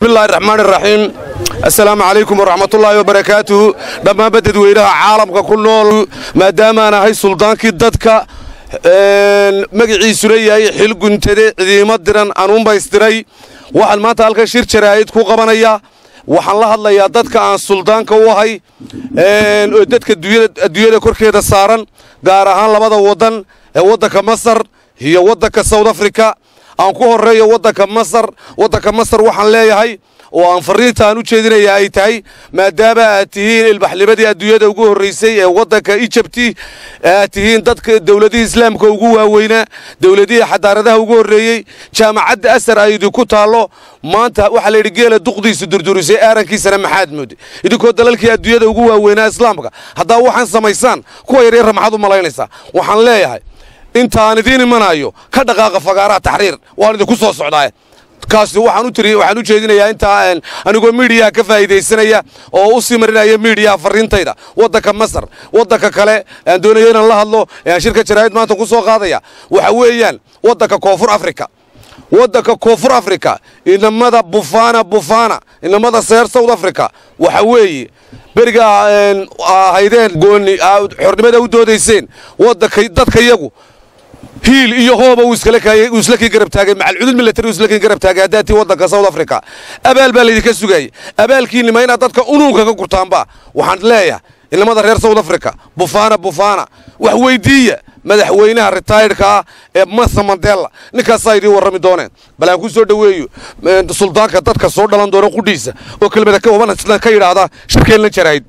bismillahi raxmaani raxiim assalaamu calaykum waraxmatullaahi wabarakaatuhu dhammaanba dadweynaha caalamka ku nool maadaamaan ahay suldaankii dadka magaciisuna yahay xil guntade cidiimo diran anuunbaystiray waxaan maanta halkan shir jaraa'id ku qabanaya waxaan la hadlayaa dadka aan suldaanka u ahay oo dadka adduunyada korkeeda saaran gaar ahaan labada waddan ee waddanka masar iyo waddanka south africa aan ku horreeyo waddanka masar waddanka masar waxaan leeyahay oo aan farriinta aan u jeedinaya ay tahay maadaama aad tihiin ilbaxnimadii adduunyada ugu horraysay ee waddanka ijabti aad tihiin dadka dowladihii islaamka ugu waaweynaa dowladihii xadaaradaha ugu horreeyey jaamacadda asar ay idinku taallo maanta waxaa layidhi geela duqdiisu durdurisay aarankiisana maxaad moode idinkoo dalalkii adduunyada ugu waaweynaa islaamka haddaa waxaan samaysaan kuwa yaryarra maxaad u malaynaysaa waxaan leeyahay intaan idiin imanayo ka dhaqaaqa fagaaraha taxriir waan idinku soo socdaa kaasi waxaan u tiri waxaan u jeedinayaa intaa anigoo miidiyaha ka faa'iidaysanaya oo u sii marinaya miidiyaha farriintayda waddanka masar waddanka kale aan doonaya inaan la hadlo ee aan shirka jaraa'id maanta ku soo qaadaya waxa weeyaan waddanka koonfur afrika waddanka koonfur afrika inamada bufana bufana inamada seer south africa waxa weeye beriga ahaydeen gooni xornimada u doodayseen waddanka dadka yagu hiil iyo hooba uu isla kii garab taagay macalcudud milatari uu isla kii garab taagay haddaatii waddanka south africa abaal baa laydinka sugayay abaalkiinima inaad dadka unuunka ka gurtaanba waxaan leeyahay inamada reer south africa bufana bufana wax weyddiiya madaxweynaha ritaydhka ah ee masa mandela ninkaasaa idiin warrami dooneen bal aan ku soo dhoweeyo suldaanka dadka soo dhalan doona qudhiisa oo kelmada ka waban ka yidhaahda shirkeenna jaraa'id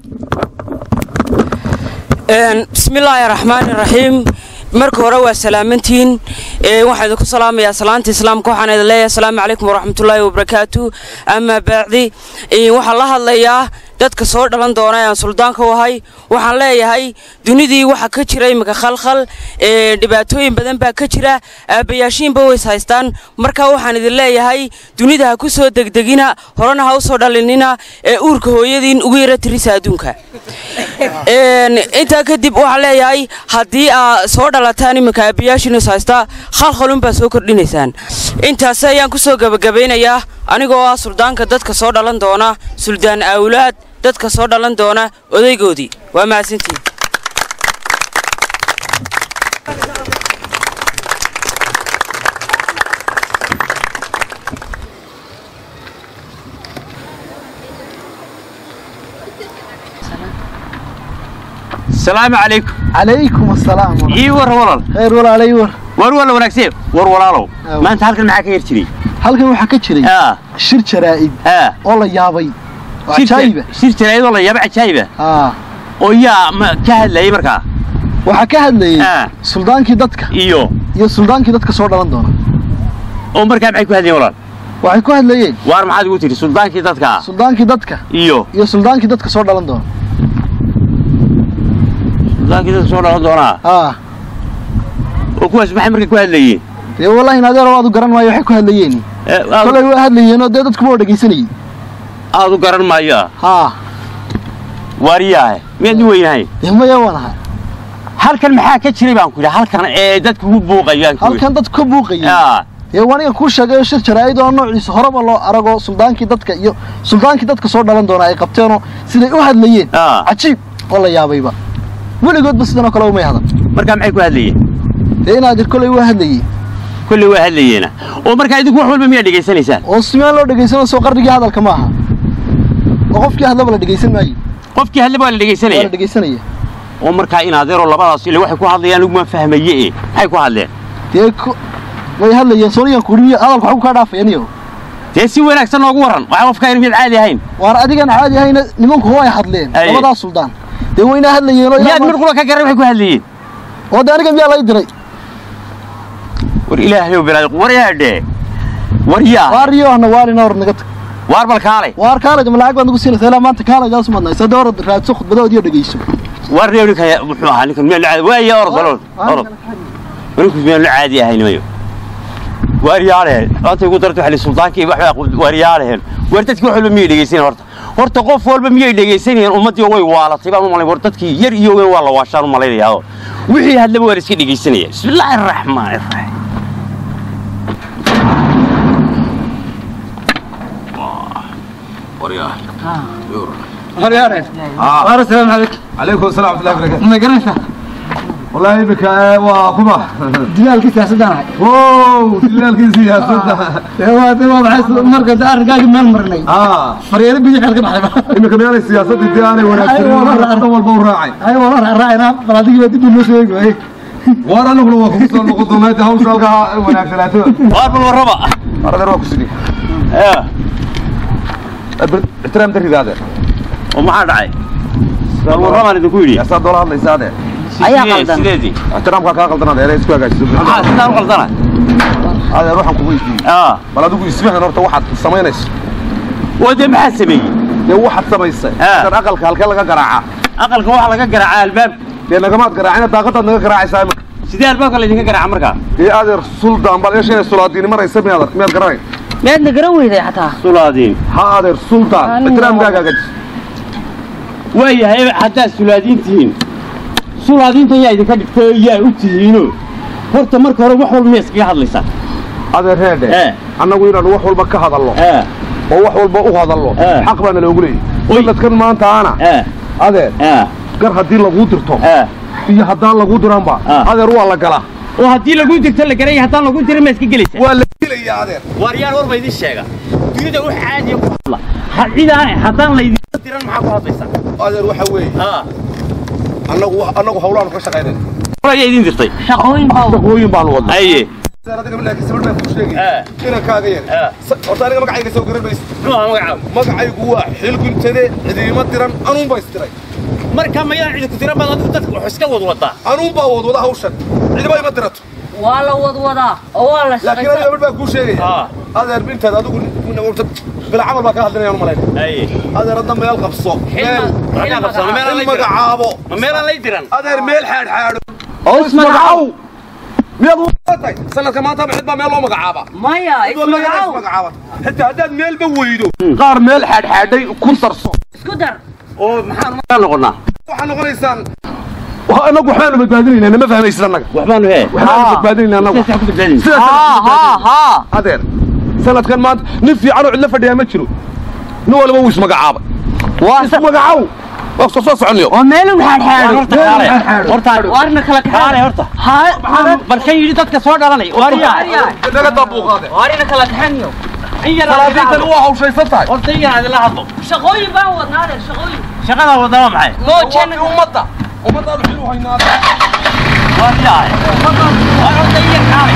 bismillaahi raxmaani raxiim marka hore waa salaamantiin waxaan idinku salaamayaa salaanta islaamka waxaan idin leeyahay asalaamu calaykum waraxmatullaahi wabarakaatu amaa baacdi waxaan la hadlayaa dadka soo dhalan doona ee aan suldaanka u ahay waxaan leeyahay dunidii waxa ka jira iminka khalkhal dhibaatooyin badan baa ka jira aabbayaashiinba ways haystaan marka waxaan idin leeyahay dunida ha ku soo degdegina horena ha u soo dhalinina ee uurka hooyadiin ugu yara tirisa adduunka intaa kadib waxaan leeyahay haddii aa soo dhalataan iminka aabbayaashiin is haystaa khalkhalunbaa soo kordhinaysaan intaas ayaan ku soo gebagabaynayaa anigoo ah suldaanka dadka soo dhalan doona suldaan awlaad dadka soo dhalan doona odaygoodii waa mahadsantiin salaamu calaykum calaykum asalaam ii war walal khayr walaalay war war walla wanaagsan war walaalow maanta halkan maxaa ka yar jiray halkan waxaa ka jiray aa shir jaraa'id aa oo la yaabay oo cajaayiba shir jaraa'idoo la yaaba cajaayiba aa oo yaa ma ka hadlayay markaa waxaa ka hadlayey Ah. suldaankii dadka iyo iyo suldaankii dadka soo dhalan doona oo markaa maxay ku hadlayeen walaal waxay ku hadlayeen waar maxaad ugu tidhi suldaankii dadka suldaankii dadka iyo iyo suldaankii dadka soo dhalan doona suldaankii dadka soo dhalan doonaa aa oo kuwaas maxay markaa ku hadlayeen dee wallahi nadeero waad u garan maayo waxay ku hadlayeen Ee, aad- kolay waa hadlayeenoo dee dadkuba oo dhegaysanayey aad u garan maayo ah haa waariyaahe miyaad u weynahay dee maya waan ahaa halkan maxaa ka jiray baan ku yidhi halkan ee dadku ku buuqayaan ku yidhi. halkan dadku ka buuqayey aa dee waniga kuu sheegayo shir jaraa'id oo noociisa horeba loo arago suldaankii dadka iyo suldaankii dadka soo dhalan doona ay qabteenoo siday u hadlayeen Ah. cajiib oo la yaabayba weligoodba sidan oo kale umay hadan markaa maxay ku hadlayeen dee inaadir kolay waa hadlayey kolley waa hadlayeena oo markaa idinku wax walba miyaa dhegaysanaysaan oo simaan loo dhegaysanoo soo qarnigii hadalka ma aha oo qofkii hadlaba la dhegaysan maayo qofkii hadlaba waa la waa dhegaysanaya la dhegaysanaya oo markaa in adeeroo labadaas ile waxay ku hadlayaan laguma fahmaye e maxay ku hadleen dee ku- way hadlayeen sooniyan kuuriyo hadalku waxu kaa dhaafaya niyo dee si wanaagsan noogu warran waxaa qofkaa in mid caadi ahayn waar adigan caadi ahayna nimanku way hadleen Aye. labadaas suldaan dee wayna hadlayeenoo ilaa miyaad mid maanta- qura ka garan waxay ku hadlayeen oo dee aniga miyaa lay diray war ilaahayow bilaay war yaadhe war yaa waariyo ahna waarina hor naga tag waar bal kaalay waar kaalay ma lacag baad nagu siinaysaa ilaa maanta kaalaydaas ma nahay sadde orad raadso khudbadahood iyo dhegayso waar reew ninka muxuu ahaa ninkan miyaan la caadi waaya orod orod orod ninku miyaan la caadi ahayn mayo waar yaadheen maanta igu darto xali sultaankii wax waar yaadheen waar dadkii wax walba miyay dhegaysanayeen horta horta qof walba miyay dhegaysanayeen ummaddii way waalatay baan u malayn war dadkii yar iyo weyn waa la waashaan u malaynayaa wixii hadlaba waa la iska dhegaysanaya bismillaahi araxmaani araxiim waryaa horyaare ah waar assalaamu calaykum calaykum asalaam warahmatullahi wabarakatu ma garanaysaa wallahi imika waa kuma dilaalkii siyaasadaan ahay wow dilaalkii siyaasadda waa de waa maxay marka de arrinkaagii meel marnay ah faryeelo bidix ka baxday imika meelay siyaasadda dee aanay wanaagsanin dan walba u raacay ay waa la raacayna bal adigii baa dib noo soo eegi waayey waar anaguna waa kugu soo noqon doonaa inta hawsha halkaa wanaagsanaato waar bal warraba aradeer waa ku sidii ee ixtiraam darrida adeer oo maxaa dhacay bal warrabaan idinku yidhi yaasaa doola hadlaysa adeer Ayaa Sidee- qaldan. sideedii ixtiraamkaa kaa qaldan adeer ee isku hagaajiso maxaa sidaan u qaldana adeer waxaan kugu weydiiyey aa bal adigu isfahan horta waxaad samaynayso waa dee maxaa sameeyey dee waxaad samaysay Ah. adeer aqalka halkee laga garaacaa aqalka waxaa laga garaacaa albaab dee nagamaad garaacina daaqadaad naga garaacaysaa imika sidee albaabka laydinka garaaca markaa dee adeer suldaan bal yeesha inay sulaadiini maraysa miyaad miyaad garanay meedna garan weyday xataa sulaadiin ha adeer suldaan Aniga ixtiraamkaaga hagaajiso waayahay haddaad sulaadiin tihiin sulaadiintan yaa idinka dhigtay oo yaa u tihiino horta marka hore wax walba miyaa iskaga hadlaysaa adeer reedhe Eh. annagu inaanu wax walba ka hadalno ee oo wax walba u hadalno Eh. xaq baana loogu leeyahy Oy. sanadkan maanta ana ee adeer ee gar haddii laguu dirto ee iyo haddaan laguu diranba Ah. adeer waa la galaa oo haddii laguu dirto la garaya haddaan laguu dirin ma iska gelaysaa waa la gelaya adeer waaryaan war ba idin sheega dunida wax caadiya ku hadla ha cidaane haddaan laydinka diran maxaa ku hadlaysaa adeer waxa weeye aa annagu annagu hawlaanu ka shaqaynayna ayaa idin dirtay shaqooyin baa shaqooyin baanu wadnaa aye adiga laakiin sabir baan kuu sheegaya Eh. inankaaga yar Eh. horta aniga magacayga soo garan maysa muxuu ahaa magacaagu magacaygu waa xilguntade cidiima diran anuunbaa isdiray marka mayaan cidi ku diran baad adigu dadka wax iska wad wadaa anuunbaa wadwada hawshan cidiba ima dirato waa la wadwadaa oo waa la laakiin aniga mid baan kuu sheegaya Ah. adeer bintaad adigu bila camal baa kaa hadlinayaan malayna aye adeer hadda meel qabso meel Maxaa qabsana? Meelaan il lay diran. magacaabo ma meelaan lay diran adeer meel xaadxaadho oo ismagacaw miyaad uatay sanadka maanta cid baa meel loo magacaaba maya ismagacow magacaaba xitaa haddaad meelba weydo qaar meel xaadxaadhay ku darso isku dar oo maxaan markaa noqonnaa waxaa noqonaysaan annagu waxbaanu badbaadinayna nama fahmaysid annaga waxbaanu hee waxbaanu badbaadinayna annagu sidaas ku badbaadin sidaas haa haa haa adeer sanadkan maanta nin fiican oo cidla fadhiyaa ma jiro nin waliba wuu ismagacaabay waa ismagacaw waa soo soo soconyo waa meelun xaadxaadho horta kaale horta waarna kala kaale kaxaadho horta haa bal kan yidhi dadka soo dhalanay waaryaa naga daabuuqaade waarina kala kaxaniyo in yar salaadiintan waa hawshaysan tahay horta in yar adila hadlo shaqooyin baan wadnaadeer shaqooyin shaqada wadama maxay moojana ummadda ummadaadu xilu haynaada waaryaa waar horta in yar kaale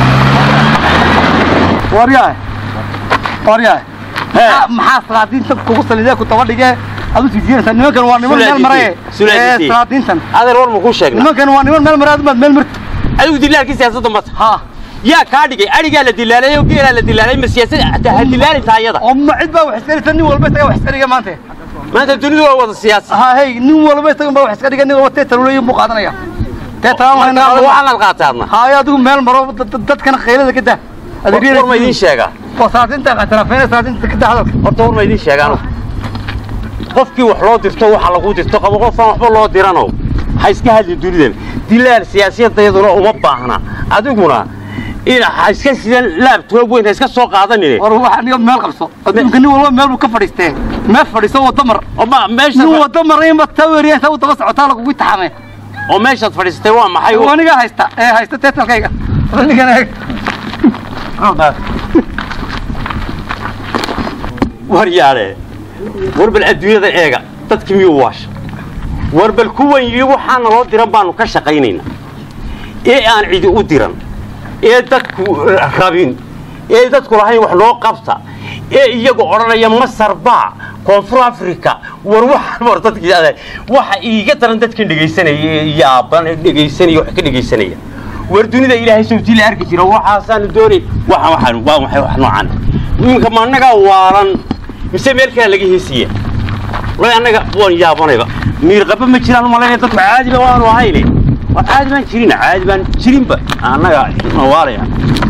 waryahay waryahay hee maxaa salaadiinta kugu salidee ku daba dhigee aad u sijiinaysaa nimankan waa niman meel maraye Sulaadiintii. ee salaadiintan adeer war ma kuu sheegna nimankan waa niman meel maraye adumaad meel marti adigu dilaalkii siyaasadda mata ha yaa kaa dhigay adhigaa la dilaalay oo geelaa la dilaalay ma siyaasad ha dilaalin taayada oo ma cid baa wax iska dhigta nin walba isaga wax iska dhiga maanta maanta dunidu waa wada siyaasi ha hey nin walba isaga baa wax iska dhiga nin walba tee taluleeyo buu qaadanaya tee talaan waxaan waxayna aad qaataa adna haye adigu meel maro dad- dad- dadkana qaylada ka daa war ma idiin sheegaa waa salaadiinta ictiraafeynaya salaadiinta ka daa hadalka horta war ma idiin sheegaano qofkii wax loo dirto waxa lagu dirto qabo qofaan waxba loo dirano ha iska hadli dunidan dilaal siyaasiyadayaduna uma baahna adiguna in ha iska sidan laabtoob weyn ha iska soo qaadanine war waxa niyo meel qabso adduunka nin walba meel buu ka fadhiistee meel fadhiiso wada mar oo ma meesha nin wada maray ma taweriya inta u daba socotaa lagugu taxamee oo meeshaad fadhiisatay waa maxay aniga haysta ee haysta teetalkayga anigan eeg war yaale war bal adduunyada eega dadki miyuu waasha war bal kuwan yidhi waxaa naloo diran baanu ka shaqaynaynaa ee aan cidi u diran ee dadku rabin ee dadku lahayn wax noo qabta ee iyagu odhanaya masar baa koonfur africa war waxaan war dadkii aday waxa iiga daran dadkan dhegaysanaya ee yaaban ee dhegaysanaya wax ka dhegaysanaya war dunida ilaahay sawtii la arki jira waxaasaanu doonay waxaan waxaan waa maxay wax noocan iminka ma annagaa waalan mise meel kale laga heesiya way annaga waan yaabanayba miirqaba ma jiraan malaynaya dadku caadiba waanu ahayne waa caadi baan jirin caadi baan jirinba annaga mawaalaya